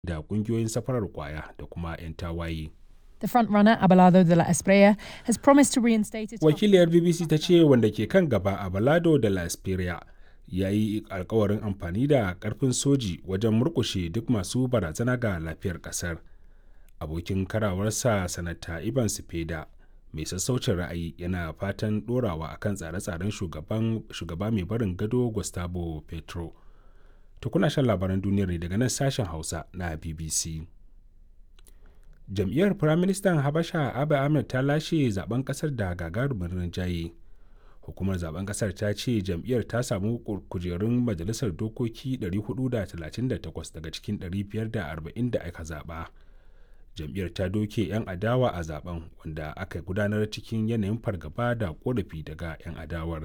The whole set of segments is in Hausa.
da ƙungiyoyin safarar ƙwaya da kuma 'yan tawaye. The frontrunner, Abelardo de la Espriella, has promised to reinstate its Wakiliyar BBC ta ce wanda ke kan gaba Abelardo de la Espriella ya yi alkawarin amfani da ƙarfin soji wajen murƙushe duk masu barazana ga lafiyar ƙasar. Abokin karawarsa Sanata Ivan Sipeda mai sassaucin ra'ayi yana fatan ɗorawa akan tsare-tsaren shugaba mai barin gado Gustavo Petro. To kuna shan labaran duniyar ne daga nan sashen Hausa na BBC. Jam'iyyar Firaministan Habasha Abiy Ahmed ta lashe zaben kasar da gagarumin rinjaye. Hukumar zaben kasar ta ce jam'iyyar ta samu kujerun majalisar dokoki 438 daga cikin 540 da aka zaba. Jam'iyyar ta doke 'yan adawa a zaben wanda aka gudanar cikin yanayin fargaba da korafi daga 'yan adawar.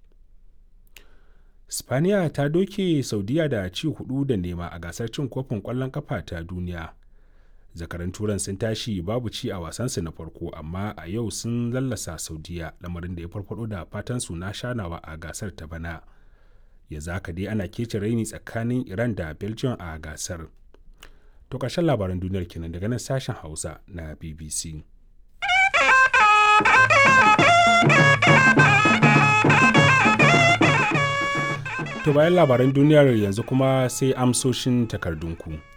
Spaniya ta doke Saudiya da ci hudu da nema a gasar cin kofin ƙwallon kafa ta duniya. Zakaran turan sun tashi babu ci a wasansu na farko amma a yau sun lallasa Saudiya lamarin da ya farfado da fatan su na shanawa a gasar ta bana. Ya zaka dai ana kece raini tsakanin Iran da Belgium a gasar. To ƙarshen labaran duniyar kenan daga nan sashen Hausa na BBC. To bayan labaran duniyar yanzu kuma sai amsoshin takardunku.